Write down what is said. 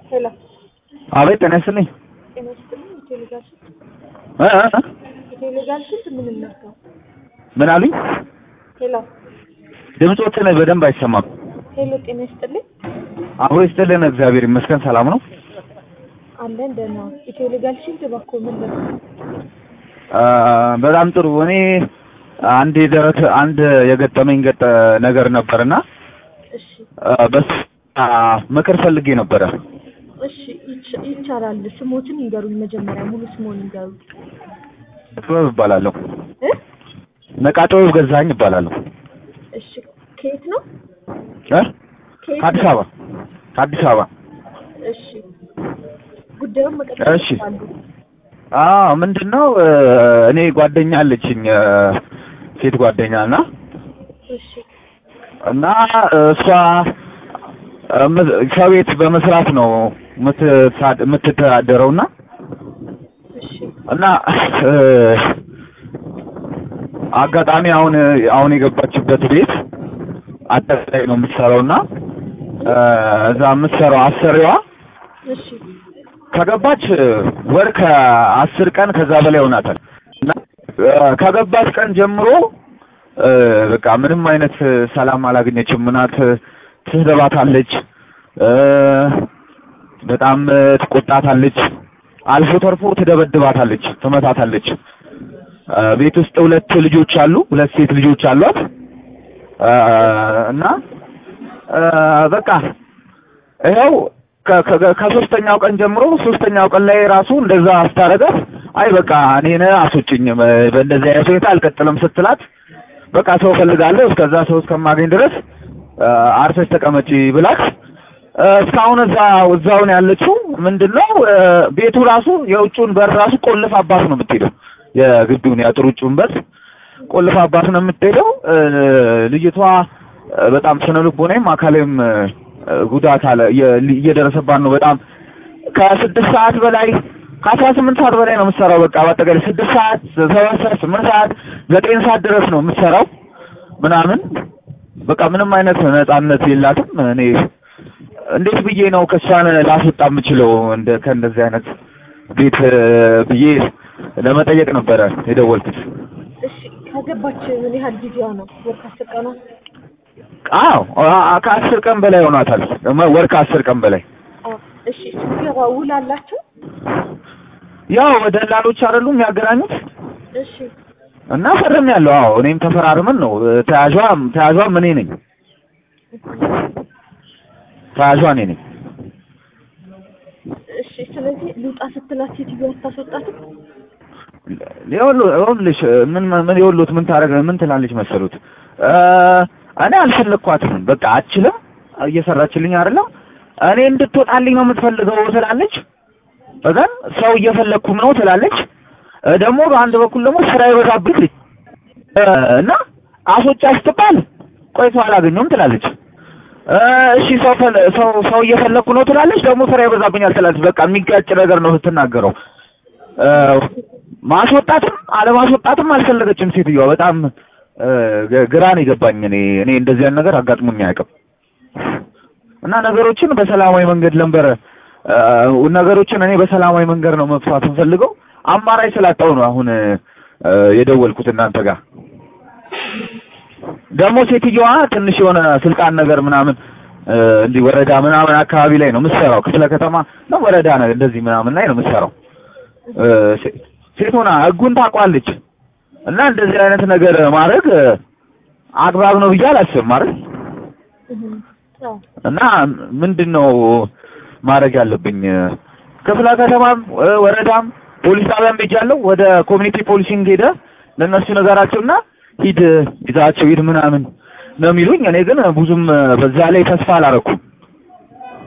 ሄሎ አቤት ጤና ይስጥልኝ። ጤና ይስጥልኝ። ኢትዮ ሌጋል ስንት እ እ እ ኢትዮ ሌጋል ስንት ምን እናድርገው? ምን አሉኝ? ሄሎ ድምፆትን በደንብ አይሰማም። ሄሎ ጤና ይስጥልኝ። አብሮ ይስጥልን። እግዚአብሔር ይመስገን ሰላም ነው። አለን ደህና። ኢትዮ ሌጋል ስንት እባክዎ ምን እናድርገው? አ፣ በጣም ጥሩ። እኔ አንድ የደረሰ አንድ የገጠመኝ ገጠ ነገር ነበርና እሺ አ፣ በስ አ፣ ምክር ፈልጌ ነበረ። እሺ ይቻ- ይቻላል። ስሞትን ይንገሩኝ መጀመሪያ ሙሉ ስሞን ይንገሩኝ። ጥበብ እባላለሁ። እ ነቃ ጥበብ ገዛኸኝ እባላለሁ። እሺ ከየት ነው? እ ከየት ከአዲስ ነው? አበባ ከአዲስ አበባ። እሺ ጉዳዩን መቀጠል እሺ። ይችላሉ። አዎ ምንድን ነው እ፣ እኔ ጓደኛ አለችኝ እ፣ ሴት ጓደኛ እና እሺ እና እሷ እም- ከቤት በመስራት ነው የምትሳ- የምትተዳደረው እና እሺ እና እ፣ አጋጣሚ አሁን አሁን የገባችበት ቤት አጠቃላይ ነው የምትሰራው እና እ፣ እዛ የምትሰራው አሰሪዋ እሺ ከገባች ወር ከአስር ቀን ከዛ በላይ ሆናታል እና እ፣ ከገባች ቀን ጀምሮ እ፣ በቃ ምንም አይነት ሰላም አላገኘችም። ምናት ትስደባታለች፣ እ፣ በጣም ትቆጣታለች፣ አልፎ ተርፎ ትደበድባታለች፣ ትመታታለች። እ፣ ቤት ውስጥ ሁለት ልጆች አሉ፣ ሁለት ሴት ልጆች አሏት እ፣ እና እ፣ በቃ ይኸው ከ- ከ- ከሶስተኛው ቀን ጀምሮ ሶስተኛው ቀን ላይ ራሱ እንደዛ አስታረጋት። አይ በቃ እኔን አስወጭኝ በ- በእንደዚህ አይነት ሁኔታ አልቀጥልም ስትላት በቃ ሰው ፈልጋለሁ እስከዛ ሰው እስከማገኝ ድረስ አ፣ አርፈሽ ተቀመጪ ብላት አ፣ እስካሁን እዛ እዛው ነው ያለችው። ምንድነው አ፣ ቤቱ ራሱ የውጭውን በር ራሱ ቆልፍ አባት ነው የምትሄደው። የግቢውን የአጥር ውጭውን በር ቆልፍ አባት ነው የምትሄደው። አ፣ ልጅቷ አ፣ በጣም ስነ ልቦናም አካላዊም አ፣ ጉዳት አለ እየ- እየደረሰባት ነው። በጣም ከስድስት ሰዓት በላይ ከአስራ ስምንት ሰዓት በላይ ነው የምትሰራው። በቃ በአጠቃላይ ስድስት ሰዓት፣ ሰባት ሰዓት፣ ስምንት ሰዓት፣ ዘጠኝ ሰዓት ድረስ ነው የምትሰራው ምናምን በቃ ምንም አይነት ነጻነት የላትም። እኔ እንዴት ብዬ ነው ከሷን ላስወጣ የምችለው እንደ ከእንደዚህ አይነት ቤት እ፣ ብዬ ለመጠየቅ ነበረ የደወልኩት። እሺ ከገባች ምን ያህል ጊዜዋ ነው? ወር ከአስር ቀኗ? አዎ አ- ከአስር ቀን በላይ ሆኗታል። ወር ከአስር ቀን በላይ አዎ። እሺ ስትገባ ውል አላቸው? ያው ደላሎች አይደሉም የሚያገናኙት እሺ እና ፈርም ያለው አዎ እኔም ተፈራርመን ነው ተያዧ ተያዧም እኔ ነኝ ተያ�ጇ እኔ ነኝ እሺ ስለዚህ ልውጣ ስትላት ሴትዮዋ አታስወጣትም? ይኸውልህ ይኸውልሽ ምን ምን ይኸውልዎት ምን ታደርግ ምን ትላለች መሰሉት እ፣ እኔ አልፈለኳትም በቃ አችልም እየሰራችልኝ አይደለም እኔ እንድትወጣልኝ ነው የምትፈልገው ትላለች እዛን ሰው እየፈለኩም ነው ትላለች እ፣ ደግሞ በአንድ በኩል ደግሞ ስራ ይበዛብኝ እ፣ እና አስወጫ ስትባል ቆይቶ አላገኘውም ትላለች እ፣ እሺ ሰው ፈለ- ሰው ሰው እየፈለኩ ነው ትላለች ደግሞ ስራ ይበዛብኛል ትላለች በቃ የሚጋጭ ነገር ነው ስትናገረው እ፣ ማስወጣትም አለማስወጣትም አልፈለገችም ሴትዮዋ በጣም እ፣ ግ- ግራ ነው የገባኝ እኔ እኔ እንደዚህ አይነት ነገር አጋጥሞኝ አያውቅም እና ነገሮችን በሰላማዊ መንገድ ነበር እ፣ ነገሮችን እኔ በሰላማዊ መንገድ ነው መፍታት የምፈልገው አማራጭ ስላጣው ነው አሁን እ፣ የደወልኩት እናንተ ጋር ደግሞ ሴትዮዋ ትንሽ የሆነ ስልጣን ነገር ምናምን እ፣ እንዲህ ወረዳ ምናምን አካባቢ ላይ ነው የምትሰራው ክፍለ ከተማ ነው ወረዳ ነው እንደዚህ ምናምን ላይ ነው የምትሰራው እ፣ ሴ- ሴት ሆና ህጉን ታውቋለች እና እንደዚህ አይነት ነገር ማድረግ እ፣ አግባብ ነው ብዬ አላስብም አይደል እህ አዎ እና ምንድን ነው ማድረግ ያለብኝ ክፍለ ከተማም እ፣ ወረዳም ፖሊስ ጣቢያም ሄጃለሁ ወደ ኮሚኒቲ ፖሊሲንግ ሄደ ለእነሱ ነገራቸውና ሂድ ይዛቸው ሂድ ምናምን ነው የሚሉኝ እኔ ግን ብዙም እ፣ በዛ ላይ ተስፋ አላረኩም